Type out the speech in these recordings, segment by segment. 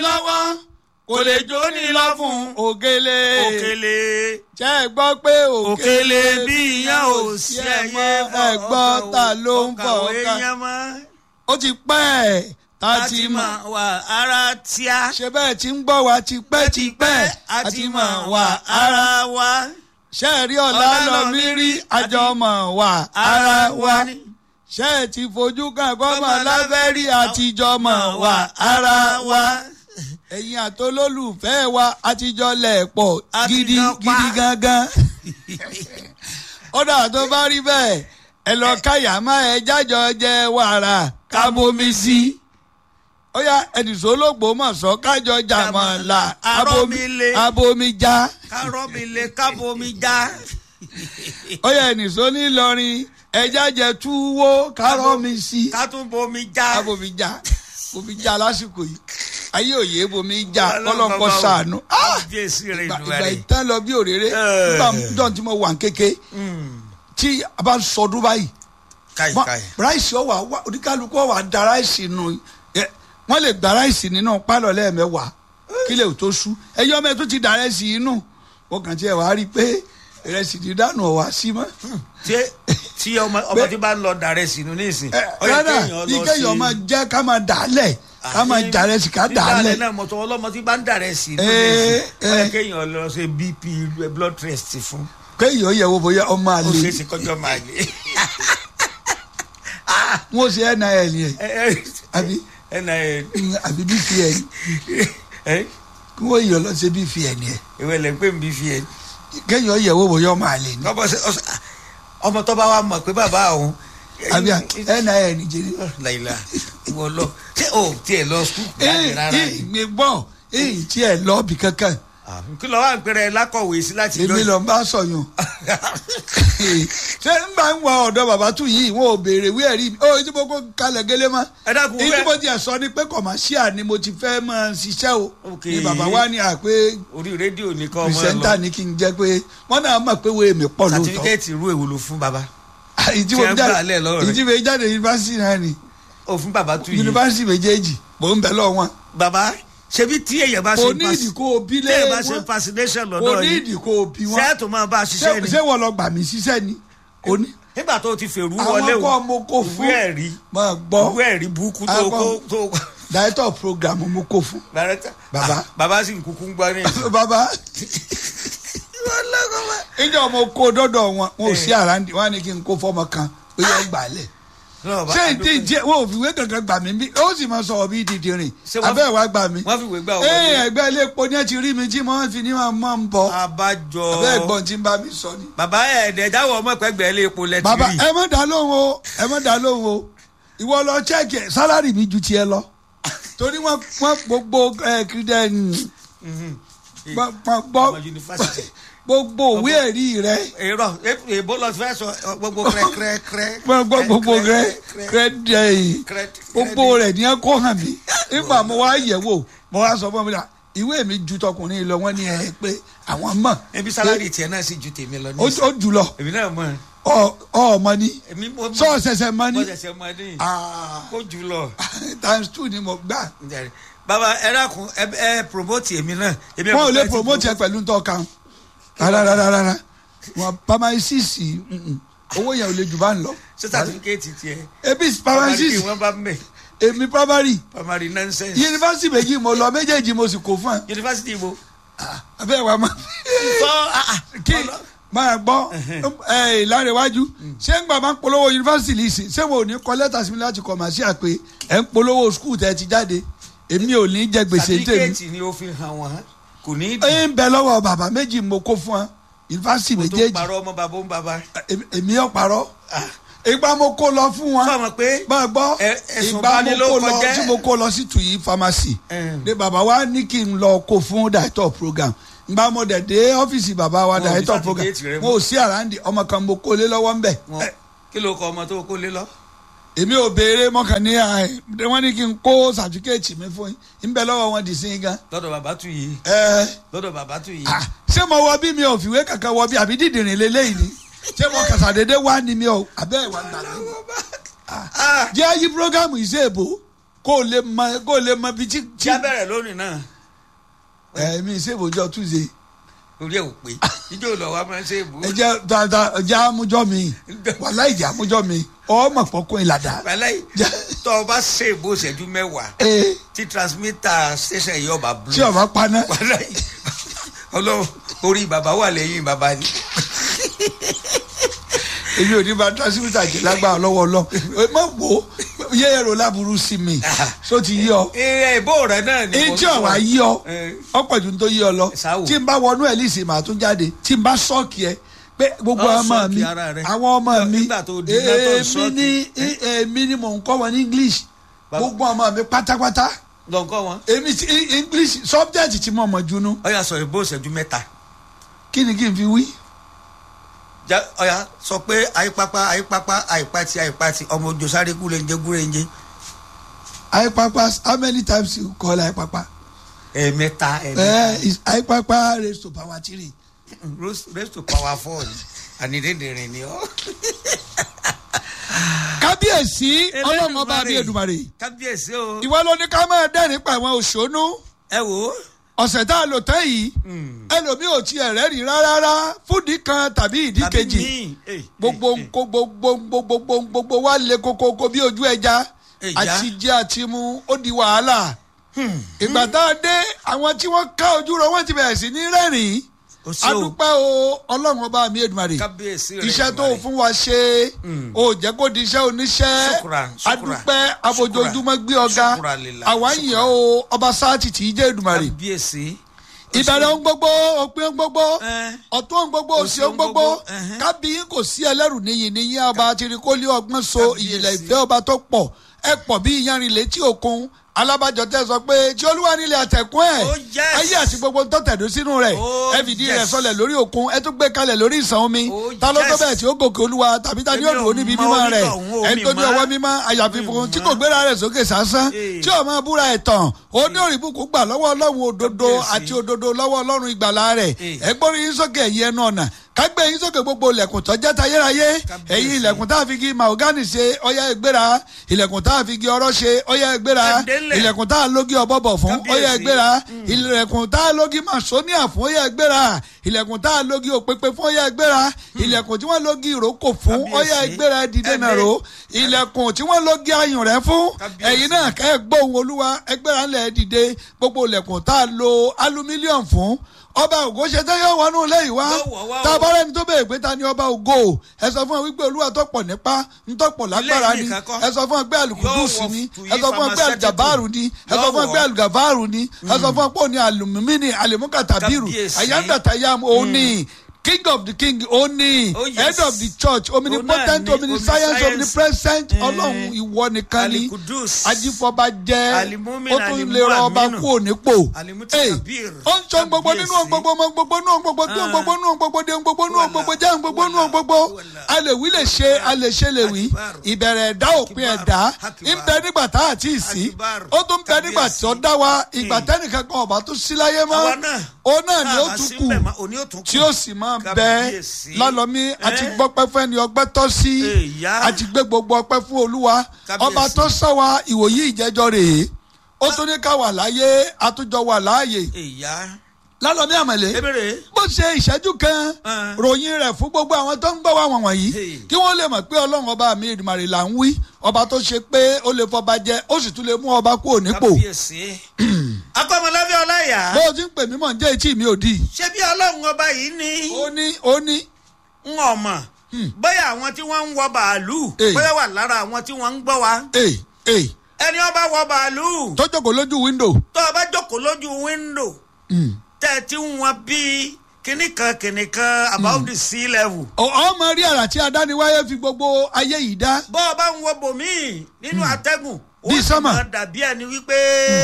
lọ́wọ́ kò lè jó ní lọ́fun òkèlè òkèlè ṣe é gbọ́ pé òkèlè bí ìyẹn ò sí ẹyẹ ẹ gbọ́ ta ló ń fọ̀ ọkàwé ká yẹn mọ́ ó ti pẹ́ ẹ̀ tá a ti láti mọ̀ mọ̀ wà ara tíá ṣe bẹ́ẹ̀ tí ń gbọ́ wa ti pẹ́ ti pẹ́ a ti mọ̀ wà ara wa ṣe é rí ọ̀la lọ mí rí àjọ mọ̀ wà ara wa ṣe é ti fojú kan gbọ́mọ̀ lábẹ́ rí àtijọ́ mọ̀ wà ara wa ẹ̀yin àtolólùfẹ́ wa àtijọ́ lẹ̀ pọ̀ gidi Àtijọ́ pa. gidi gangan ọ̀dà tó bá rí bẹ́ẹ̀ ẹ lọ káyà má ẹ jájọ jẹ wàrà kábomi sí i ó yá ẹnìṣó lóògbó mọ̀ sọ kájọ jàmọ̀ là abomi Arọ́milé. abomi já kárọ́mi lè kábomi já ó yá ẹnìṣó ní Ìlọrin ẹja jẹ túwó kárọ́mi sí i ká tún bomi já abomi já bomi já lásìkò yìí ayé òye bomi já Ọlọ́run kọ́lọ́kọ́ bàbá o. sànú. Ah! jésù rẹ̀ ìgbà ìdúrà ìgbà rẹ̀ ìtàn lọ bí òréré Eh. nígbà níjọ́ tí mo wà ń kéke tí a bá ń sọdún báyìí káyì wọ́n- káyì ráìsì ọ̀wà wà oníkálukú ọ̀wà da ráìsì nù ẹ, wọ́n lè gba ráìsì nínú pálọ̀ lẹ́ẹ̀mẹ́wàá kílẹ̀ ò tó sú ẹyọ mẹ́ tó ti da ráìsì inú wọ́n kàn tiẹ̀ wá rí i pé ìrẹsì ti dànù ọ̀wà sí mọ́. tí tí ọmọ ọmọ tí bá ń lọ dàrẹ́ sínú nísìn Ẹ, ó yẹ rárá kéèyàn bí lọ kéèyàn máa jẹ́ ká máa dà á lẹ̀ ká máa jà rẹ̀ sí ká dà á lẹ̀. dídàlẹ̀ náà mọ̀tò ọlọ́mọ tí bá ń dàrẹ́ sínú Ẹ, nísìn ó yẹ ẹ. kéèyàn lọ ṣe bp blood test fún kéèyàn yẹ̀ wò bóyá ọmọ ó àlè ṣe é ṣe kọjọ́ máa lè. wọ́n ṣe nil yẹn àbí ẹnà ẹ àbí bpn ẹ kí wọ́n yọ̀ lọ sí bpn yẹn ìwé lẹ̀ ń pè mí fi ẹ. kéèyàn yẹ̀ wò bóyá ọmọ àlè ni kọ́bọ̀ ṣe ọ̀sẹ̀ ọmọ tó bá wà mọ̀ pé bàbá òun. àbí nil jẹ́ni. láìla ìwọ lọ ṣé o tiẹ̀ lọ sùkúl jáde rárá ee yìí. mi gbọ́ ee tí ẹ lọ bí kankan kí ló wà ń pèrè lákọ̀wé sí láti èmi lọ bá sọyún ṣé n bá ń wọ ọ̀dọ̀ bàbá tún yìí wọn ò béèrè wí ẹ̀rí mi ó tí mo kó kalẹ̀ gẹ́lẹ́ mọ́ ẹ dákun èyí tí wẹ́ mo tiẹ̀ sọ ni pé kọ̀máṣíà ni mo ti fẹ́ máa ṣiṣẹ́ o Ok. ni bàbá wa ní à pé orí rédíò nìkan ọmọ ẹ pìrìsẹ́ńtà lọ ni kí n jẹ́ pé wọ́n náà mọ̀ pé wo èmi pọ̀ lóòótọ́ sàtífíkẹ́ẹ̀tì irú èwo ló fún baba èyí tí tí mo ẹ ń jáde gbà lẹ̀ lọ́wọ́ rẹ̀. èyí tí mo jáde yunifásitì náà ni ó fún baba tú yìí yunifásitì méjèèjì mò ń bẹ lọ wọn baba ṣebí tí èèyàn bá ṣe kò ní ìdí kó o bí tí lé èèyàn bá ṣe wọn fascination kò lọ́dọ̀ ní yìí ìdí kó o bí wọn sẹ́ẹ̀tù máa bá a ṣiṣẹ́ ṣé ni ṣé wọ́n lọ gbà mí síṣẹ́ ni kò ní. nígbà tó ti fèrú àwọn wọlé kọ́ mo kó fún ìwé ẹ̀rí máa gbọ́ ìwé ẹ̀rí burúkú tó Àwọn kó tó director program mo kó fún. director Baba. Ah, baba sì ń kúkú ń gbọ́ ní ìsìn. bàbá ìjọ mo kó dọ́dọ̀ wọn wọn ò sí àràǹdì wọn á ní kí n kó fọmọ kan pé yọ gbà lẹ̀. Lọ́wọ́ bá- ṣé ìdí ìjẹ wọn ò fi ìwé kankan gbà mí bí ó sì máa sọ̀rọ̀ bí dídì rìn Ṣé wọ́n- abẹ́ ìwà gbà mí. wọ́n fi ìwé gbà wọ́n ee wọlé. ẹgbẹ́ ilé epo ní ẹ ti rí mi tí mo fi ní máa máa ń bọ̀ abájọ abẹ́ ẹ̀gbọ́n tí ń bá mi sọ ni. bàbá ẹ̀ẹ́dẹ̀ jáwọ́ ọmọ ìpẹ́gbẹ́ ilé epo lẹ́tì bàbá rí ẹ má dá lóhùn o ẹ má dá lóhùn o ìwọ lọ chẹ́ẹ̀kì ẹ̀, sálárì mi ju tiẹ̀ lọ torí wọ́n wọ́n gbogbo ẹ̀ kìrìdẹ̀ gbọ́ ọmọ yunifásitì. gbogbo òwe ẹ̀rí rẹ èrò èbó lọ fẹ́ sọ ọ, gbogbo kẹrẹkẹrẹ gbogbo gbogbo rẹ kìrìdẹ̀ yìí gbogbo rẹ ní ẹ kó hàn mí nígbà mo wá yẹ̀ wò mo wá sọ fún mi là ìwé mi ju tọkùnrin lọ wọ́n ní ẹ pé àwọn mọ̀ ebi sálárì tiẹ̀ náà sì ju tèmi lọ ní ó ìsìn. ó jù lọ èmi náà mọ̀ ọ ọ mọ ni èmi mo mọ̀- sọ ṣẹ̀ṣẹ̀ mọ mo ni ṣẹ̀ṣẹ̀ mọ̀ ní Ah, kó jù lọ. times two ni mo gbà. bàbá ẹ dákun ẹ ẹ promote èmi náà. èmi wọn ò ọmọ lè fẹ́ ti promote ẹ pẹ̀lú ntọ́ kan rárá rárá rárá wọn pharmacist mm-mm. owó yẹn ò lè jù bá ń lọ. ṣé certificate tiẹ̀. ebi primary kí pharmacist wọ́n bá mẹ́ èmi primary primary nonsense. yunifásitì méjì mo lọ méjèèjì mo sì kó fún ẹ yunifásitì ibo. abẹ́ wa ma sọ kí máa gbọ́ ẹ ìlànàwájú ṣé ń gbà máa ń polówó yunifásitì lì sí ṣé wọn ò ní kọ lẹ́tà sí mi láti kọ̀ màá sí àpè ẹ̀ ń polówó skul tẹ́ ti jáde èmi ò ní jẹ gbèsè tèmi certificate ni ó fi hàn wọ́n kò ní í dùn. ẹ ń bẹ lọ́wọ́ bàbá méjì mo kó fún ẹ yunifásitì mo tó méjèèjì parọ́ ọmọ bàbá ń bàbá. èmi- èmi ò parọ́ ìgbà mo kó lọ fún wọn sọ ma pé máa gbọ́ ẹ- ẹ̀sùn ìgbà mo ìbanilórúkọ kó lọ jẹ́. tí mo kó lọ sí tuyi pharmacy Ẹn. ní bàbá wa ní kí n lọ kó fún director program ìgbà mo dẹ̀ dé ọ́fíìsì bàbá wa Wọn ò ní director program certificate rẹ mọ́. mo ò sí àràǹdì ọmọ kan mo kó lé lọ́wọ́ ńbẹ̀ wọn kí ló kọ ọmọ tó kó lé lọ. èmi ò béèrè mọ́kàn ní ẹ wọ́n ní kí n kó certificate mi fún yín ń bẹ lọ́wọ́ wọn dì sí yín gan lọ́dọ̀ bàbá tù yìí ẹ lọ́dọ̀ bàbá tù yìí. ah, ṣé mo wọ bí mi ò fìwé kankan wọ bí àbí dídìrín lélẹ́yìn ni ṣé mo kàṣàdédé wá ni mi ò abẹ́ ìwà gbàgbé Ah, jẹ́ yí programu ìṣe èbó kó o lè mọ kó o lè mọ bí tí. tí a bẹ̀rẹ̀ lónìí náà ẹ mi ìṣèbòjọ túnṣe orí ẹ̀ ò pé ijó lọ wa máa ń ṣe èbú. ẹ jẹ dáadáa ẹ jẹ àmújọ mi wàhálà ìjà àmújọ mi ọmọ pọkún ìlàdà. wàláyé tọ́ ọ bá ṣe èbó ìṣẹ́jú mẹ́wàá ee tí transmitter station yìí ọba blue. tí ọba paná wàláyé ọlọ́run orí bàbá wà lẹ́yìn bàbá ni. èmi ò ní bá transmitter jẹ lágbára lọ́wọ́ lọ ẹ má wò ó yẹ ẹrọ láburú sí mi so ti yí ọ ẹ èbó rẹ náà ni mo etí ọ̀wá yí ọ Eh. ọ̀pọ̀ ju tó yí ọ lọ Sáwò. tí n bá wọnú ẹ̀ lísì màá tún jáde tí n bá sọ́ọ̀kì ẹ pé gbogbo Ọ ọmọ sọ́ọ̀kì mi ara rẹ. àwọn ọmọ mi Nígbà tó di iná tó èmi sọ́ọ̀kì. ní èmi ní mò ń kọ́ wọn ní english Bàbá- gbogbo ọmọ mi pátápátá lọ́nkọ́ wọn. èmi ti english subject tí mo mọ̀ junu ọyà sọ èbó ìṣẹ́jú mẹ́ta. kí ni kí n fi wí. Ja- ọyà sọ pé àyípápá àyípápá àyípátì àyípátì ọmọ ojú sáré kú lẹ́njẹ́ gúrẹ́njẹ́ Aipapa how many times you call Aipapa? ẹ̀ẹ̀mẹ́ta Eh, ẹ̀ẹ̀mẹ́ta is Aipapa raised to power three. raise to power four ni ànídéédéé ni ọ́. kábíyèsí ọlọ́run ọba Elédùmarè. àbí èdùmarè kábíyèsí o. ìwọ ló ní ká máa dẹ́rìn pa àwọn òṣónú ẹ wò ó. ọ̀sẹ̀ tá a lò tán yìí ẹlòmíì ò tiẹ̀ rẹ́rìn rárá fúdì kan tàbí ìdí Tàbí kejì míì. Eh, gbogbo eh, eh. nko gbogbo gbogbo gbogbo gbogbo wa le kokoko bí ojú ẹja Ẹja. àti jẹ àti mu ó di wàhálà ìgbà tá a dé àwọn tí wọ́n ká ojú rọ wọ́n ti bẹ̀rẹ̀ sí ní rẹ́rìn O ṣé o. adúpẹ́ o ọlọ́run ọba mi èdùmarè kábíyèsí rẹ iṣẹ́ tó Èdùmàrè. fún wa ṣe o jẹ́ kó di iṣẹ́ oníṣẹ́ Ṣùkúrà, ṣùkúrà. adúpẹ́ abojoojúmọ́ gbé ọ̀gá Ṣùkúrà lillah, àwa ń yàn o ọba sáàtì tí í jẹ́ èdùmarè kábíyèsí. ìbẹ̀rẹ̀ ohun gbogbo òpin ohun gbogbo Eh. ọ̀tún ohun gbogbo òsì Òsì ohun ohun gbogbo gbogbo, ẹhẹ́. kábíyín kò sí ẹlẹ́rù níyì níyì ọba tirikólé ọgbọ́n so Kábíyèsí. ìjìnlẹ̀ ìfẹ́ ọba tó pọ̀ ẹ pọ̀ bí iyanrìn létí òkun alábàjọ tẹ sọ pé tí olúwa nílé àtẹ̀kún ẹ̀ Oh, yes. ayé àti gbogbo tó tẹ̀dó sínú rẹ̀ Oh, ẹ fìdí rẹ̀ yes. sọlẹ̀ lórí òkun ẹ tún gbé kalẹ̀ lórí ìsàn omi Oh, ta ló tó yes. bẹ́ẹ̀ tí ó gòkè olúwa tàbí ta ni ó Èmi ò dúró níbi mọ mímọ́ rẹ̀ onítọ̀hún, o, ẹ mi tó ní mọ̀. ọwọ́ mímọ́ àyàfi Mi funfun tí mọ̀. kò gbéra rẹ̀ sókè sásán Eh. tí ò máa búra ẹ̀ tàn ó ní òrìbùkún gbà lọ́wọ́ ọlọ́run òdodo Kábíyèsí. àti òdodo lọ́wọ́ ọlọ́run ìgbàlà rẹ̀ Eh. ẹ gbórí yín sókè ẹ̀yin ẹnu ọ̀nà kágbé yín sókè gbogbo ilẹ̀kùn tó jẹ́ tayérayé Kábíyèsí. ẹ̀yin ilẹ̀kùn tá a fi gi mahogany ṣe ọyá ẹgbẹ́ra ilẹ̀kùn tá a fi gi ọ̀rọ̀ ṣe ọyá ẹgbẹ́ra Ẹ̀dẹ́lẹ̀. ilẹ̀kùn tá a lógi ọ̀bọ̀bọ̀ fún Kábíyèsí. ọyá ẹgbẹ́ra ilẹ̀kùn tá a lógi masonia fún ọyá ẹgbẹ́ra ilẹ̀kùn tá a lógi òpèpè fún ọyá ẹgbẹ́ra ilẹ̀kùn tí wọ́n lógi ìrókò fún Kábíyèsí. ọyá ẹgbẹ́ra dìde náà ró ilẹ̀kùn tí wọ́n lógi ayùn rẹ̀ fún Kábíyèsí. ẹ̀yin náà kẹ́ ẹ gbóhùn olúwa ẹgbẹ́ra ńlẹ̀ dìde gbogbo ilẹ̀kùn tá a lo alumílíọ̀n fún ọba ògo ṣe tẹ́ yóò wọnú ilé yìí wá Yóò wọ̀ wá o. tá a bá rẹni tó bèèrè pé ta ni ọba ògo ẹ sọ fún ẹ wípé olúwa tọ́pọ̀ nípa ntọ́pọ̀ lágbára Ilé ni nìkan kọ́. ẹ sọ fún ẹ pé alùkùdùsì Yóò wọ ni to ẹ sọ fún ẹ pé pharmaceutical. alùjàbáàrù ni ẹ sọ Yóò fún ẹ pé wọ. alùgàbáàrù ni ẹ sọ fún ẹ pé òní alùmímí ni àlèmúkàtàbírù Kábíyèsí. àyàndàtàyàm òní king of the king òní Oh, yes. head of the church omnipotent Òun náà ni, omniscience omniscience. omnipresent Eh. ọlọ́run ìwọ nìkan ni Alikudus. ajífọba jẹ́ Alimumin, ó tún lè rọ ọba alimuaminu. kú ònípò Alimutakabir. ó ń sọ gbogbo nínú ohun gbogbo ọmọ gbogbo nínú ohun gbogbo tí ohun gbogbo nínú ohun gbogbo dé ohun gbogbo nínú ohun gbogbo jẹ́ ohun gbogbo nínú ohun gbogbo a lè wí lè ṣe a lè ṣe lè wí ìbẹ̀rẹ̀ ẹ̀dá òpin ẹ̀dá ń bẹ nígbà tá àti ìsí ó tún bẹ nígbà tí ó dá wa ìgbà tẹ́nìkan kan ọba tó sí láyé mọ́ Àwa náà. ó náà ni ó Tá a bá tún sí kù ńbẹ̀ mọ́, òní ó tún kù. tí ó sì máa bẹ Kábíyèsí. lálọ́mí àti Eh? gbọ́pẹ́ fẹ́ ni ọgbẹ́ tọ́ sí Èyá. àti gbé gbogbo ọpẹ́ fún olúwa Kábíyèsí. ọba tó sọ wa ìwòyí ìjẹ́jọ́ rèé ó tún ní ká wà láyé àtúnjọ wà láàyè ìyá lálọ́mí àmọ̀lé ebèrè bó ṣe ìṣẹ́jú kan Ah. ròyìn rẹ̀ fún gbogbo àwọn tó ń gbọ́ wá wọ̀n wọ̀nyí Hey. kí wọ́n lè mọ̀ pé ọlọ́run ọba mi Èdùmàrè là ń wí ọba tó ṣe pé ó lè fọba jẹ ó sì tún lè mú ọba kúrò nípò kábíyèsí akọ́mọlábí ọláyà bó o ti ń pè mí mọ̀ ń jẹ́ etí mi ò di. ṣé bí ọlọ́run ọba yìí ní ó ní ó ní ń ọmọ bóyá àwọn tí wọ́n ń wọ bàálù Eh. bóyá wà lára àwọn tí wọ́n ń gbọ́ wa ee ee ẹni ọba wọ bàálù tó jókòó lójú wíńdò. tó o bá jókòó lójú wíńdò tẹ́ ẹ ti ń wọn bíi kinní kan kinní kan about the sea level ọmọ rí àrà tí adániwáyé fi gbogbo ayé yìí dá. bọ́ ọ bá ń wo bòmíì nínú atẹ́gùn ó Bí sì sánmà. máa dàbí ẹni wípé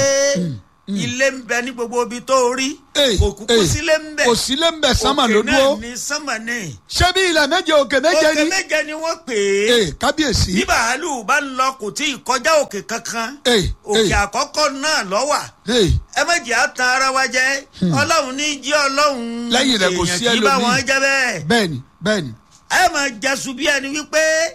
ilé ń bẹ ní gbogbo ibi tó rí Ee, kò kúkú ee, sílé ń bẹ kò sílé ń bẹ sánmà ló òkè náà dúró. ní sánmà ní ṣé bí ilẹ̀ méje òkè méje òkè ni. méje ni wọ́n pè é ee kábíyèsí. bí bàálù bá ń lọ kò tí ì kọjá òkè kankan ee òkè ee àkọ́kọ́ náà lọ́wà ee ẹ má jẹ́ àtàn ara wa jẹ́ ọlọ́run ní jí ọlọ́run Lẹ́yìn rẹ̀ kò sí èèyàn kì í bá ẹlòmíì. wọn jẹ́ bẹ́ẹ̀ bẹ́ẹ̀ni bẹ́ẹ̀ni. ẹ máa jẹ́sùn bí ẹni wípé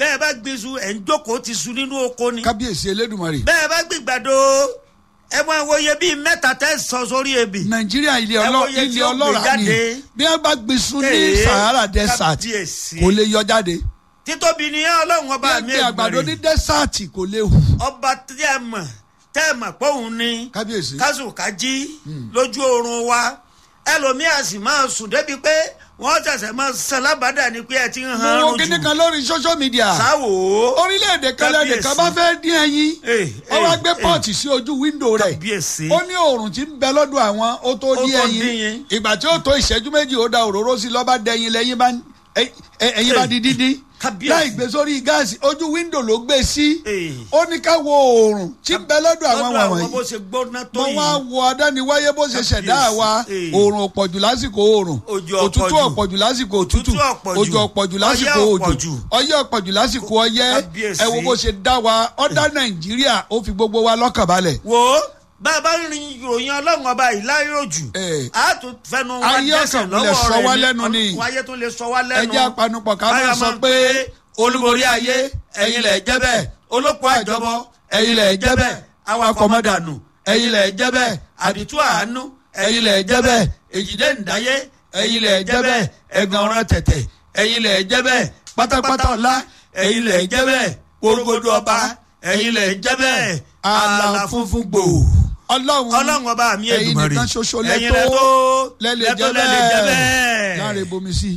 bẹ́ẹ̀ bá gbin iṣu ẹ̀ ń jókòó ti su nínú oko ni kábíyèsí elédùnmarè bẹ́ẹ̀ bá gbin gbàdo ẹ mọ ìwòye bíi mẹ́ta tẹ́ sọ sórí ebì nàìjíríà ilé Ẹ ọlọ wo iye tí ilé ó gbé ọlọ́ràá ni jáde. bí wọ́n bá gbèsù ní Ee, sahara desert kábíyèsí. kò lè yọ jáde títóbi ni ọlọ́run bí ọba wọ́n mi gbé àgbàdo ní Èdùmàrè desert kò lè hù ọba tẹ́ ẹ mọ̀ tẹ́ ẹ mọ̀ pé òun ni kábíyèsí kásùkájí lójú oorun wa ẹlòmíà sì máa sùn débi pé wọ́n ṣẹ̀ṣẹ̀ máa san lábàdà ni pé ẹ ti ń han mo wo arun kíní jù kan lórí social media sáwò orílẹ̀-èdè kan lẹ́nu kan bá fẹ́ dín ẹyin Eh, ó wá eh, gbé eh. pọ́ọ̀tì sí ojú wíńdò rẹ̀ kábíyèsí ó ní oòrùn tí ń bẹ lọ́dọ̀ àwọn ó tó Ó dín tó dín ẹyin yín. ìgbà tí ó tó ìṣẹ́jú méjì ó da òróró sí lọ́ba dẹyin lẹ́yìn bá ẹ- ẹ- ẹyin bá di dídín Kábíyèsí. láì gbé sórí gáàsì ojú wíńdò ló gbé sí Eh. ó ní ká wo oòrùn tí ń bẹ lọ́dọ̀ àwọn lọ́dọ̀ àwọn wọ̀nyí bó ṣe gbóná tó mo yìí wá wo adániwáyé bó ṣe ṣẹ̀dá Kábíyèsí. wa Eh. oòrùn ọ̀pọ̀jù lásìkò oòrùn Òjò òtútù ọ̀pọ̀jù. ọ̀pọ̀jù lásìkò òtútù Òtútù ọ̀pọ̀jù. òjò ọ̀pọ̀jù lásìkò Ọyẹ́ òjò ọ̀pọ̀jù. ọyẹ́ ọ̀pọ̀jù lásìkò ọyẹ́ Kábíyèsí. ẹ wo bó ṣe dá wa ó dá nàìjíríà ó fi gbogbo wa lọ́kàn balẹ̀ wo bá a bá rin ìròyìn ọlọ́run ọba yìí láyò jù Eh. a tún fẹnu wa Ayé dẹ́sẹ̀ ọ̀kan lè lọ́wọ́ sọ rẹ̀ wá lẹ́nu ni. Ọlọ́run ayé tún lè sọ wá lẹ́nu ẹjẹ́ apanupọ̀ ká máa Báyọ̀ sọ máa ń pé olúborí ayé ẹ̀yin lẹ̀ jẹ́ bẹ́ẹ̀ olóko àjọbọ ẹ̀yin lẹ̀ jẹ́ bẹ́ẹ̀ awakọ̀ mọ́dànù ẹ̀yin lẹ̀ jẹ́ bẹ́ẹ̀ àdìtú àánú ẹ̀yin lẹ̀ jẹ́ bẹ́ẹ̀ èjìdé ǹdáyé ẹ̀yin lẹ̀ jẹ́ bẹ́ẹ̀ ẹ̀gàn ọ̀ràn tẹ̀tẹ̀ ẹ̀yin lẹ̀ jẹ́ bẹ́ẹ̀ pátápátá ọ̀la ẹ̀yin lẹ̀ jẹ́ bẹ́ẹ̀ porogodo ọba ẹ̀yin lẹ̀ jẹ́ bẹ́ẹ̀ àlà funfun gbò ọlọ́run ọlọ́run ọba mi ẹ̀yin Èdùmàrè nìkan ṣoṣo ẹ̀yin lẹ́tọ́ lẹ tó lẹ́lẹ̀ lẹ́tọ́ jẹ́ lẹ́lẹ̀ jẹ́ bẹ́ẹ̀ bẹ́ẹ̀ láre bomi sí.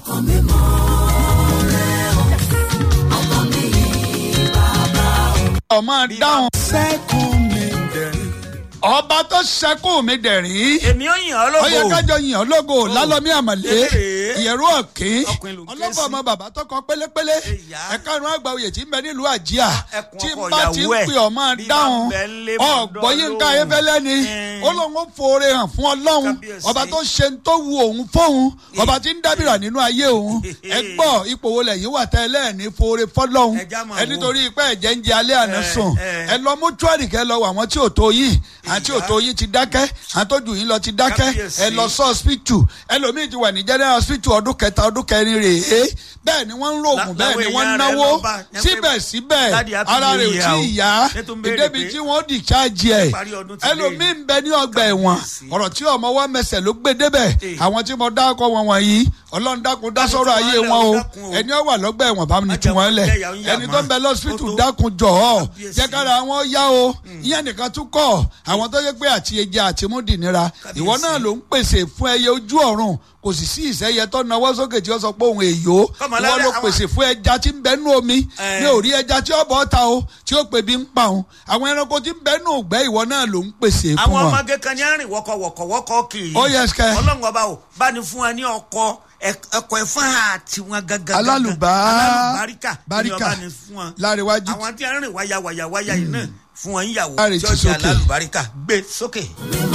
ọmọ dáhùn sẹ́kùn mi dẹ̀rín. ọba tó ṣẹ́kù mi dẹ̀rín èmi ò yàn ọ́ ó yẹ lógo kájọ yìn ọ́ lógo lálọ́mí àmàlé Ee. ìyẹ̀rú ọ̀kín Ọkùnrin ló ń ké ọlọ́fọ̀ sí. ọmọ bàbá tó kọ pélépélé Ìyá. ẹ̀ka ìrún àgbà oyè tí ń bẹ nílùú àjíà ẹkùn tí ọkọ ń bá ti ń ìyàwó ẹ̀. pè ọmọ Bí bá dáhùn ń bẹ ńlé mọ̀ ọ̀gbọ́n yín ká dán ayéfẹ́lẹ́ ni lóhùn. ó lóun ó foore hàn fún ọlọ́run Kábíyèsí. ọba tó ṣe ń tó wu òun fóun ọba tí ń dábìrà nínú ayé òun ẹ gbọ́ ipò wo lẹ́yìn wà tẹ́ ẹlẹ́ẹ̀ni foore fọlọ́run Ẹja máa ẹ wo. nítorí pé ẹ̀jẹ̀ ń jẹ alẹ́ àná Ẹ, sùn ẹ. ẹ lọ mọ́túárì kẹ́ lọ wọ àwọn tí ò tó yín àwọn tí ò tó yín ti dákẹ́ àwọn tó jù yín lọ ti dákẹ́ Kábíyèsí. ẹ lọ sọ hospital ẹlòmíì ti wà ní general hospital ọdún kẹta ọdún kẹrin rèé bẹ́ẹ̀ ni wọ́n ń rògùn La- bẹ́ẹ̀ ni làwọn wọ́n ń èèyàn rẹ̀ náwó lọ bá- yẹn pé síbẹ̀síbẹ̀ Daddy happy ara rẹ̀ ò new year tí o. ì yá Ṣé tó ń béèrè ìdébi pé- tí wọ́n discharge ẹ̀ Ìparí ọdún ti lé ẹlòmíì ni. ń bẹ ní ọgbà ẹ̀wọ̀n Kábíyèsí. ọ̀rọ̀ tí ọmọ wa mẹsẹ̀ ló gbé débẹ̀ Eh. àwọn tí mo dákọ̀ wọn wọ̀nyí ọlọ́run dákun dá Bá mi sọ́rọ̀ tú ayé wọn lẹ̀, wọn o dákun o. ẹni ó wà lọ́gbà ẹ̀wọ̀n bá mi Má tú jẹ́ wọn kó lẹ̀ jẹ́ ìyà ń yà ẹni mọ́. tó ń bẹ lọ́sítù Ó tó. dákun jọ̀ọ́ Kábíyèsí. jẹ́ kára wọn yá o ìyẹn nìkan tún kọ̀ àwọn tó yẹ pé àti ẹja àti múdì nira Kábíyèsí. ìwọ náà ló ń pèsè fún ẹyẹ ojú ọ̀run kò sì sí ìsẹ́yẹ tó nawọ́ sókè tí ó sọ pé òun èyó Kọ́mọ ìwọ lára ló àwọn- pèsè fún ẹja tí ń bẹ nú omi Eh. ní orí ẹja tí ó bọ́ ta o tí ó pè bí ń pa òun àwọn ẹranko tí ń bẹ nù gbẹ́ ìwọ náà ló ń pèsè fún àwọn wọn. ọmọge kan ní àrìn wọkọwọkọwọkọ kiri Ó yẹ sikẹ́. ọlọ́run ọba o bá ní fún wa ní ọkọ ẹkọ ẹfọn àti wọn gangan Alálùbá- alálùbáríkà ní báríkà. ọba ní fún wọn Láríwájú. àwọn tí àrìn wáyà wáyà wáyà yìí náà fún wọn yíyàwó Láre tí ti ó jẹ sókè. alálùbáríkà gbé sókè.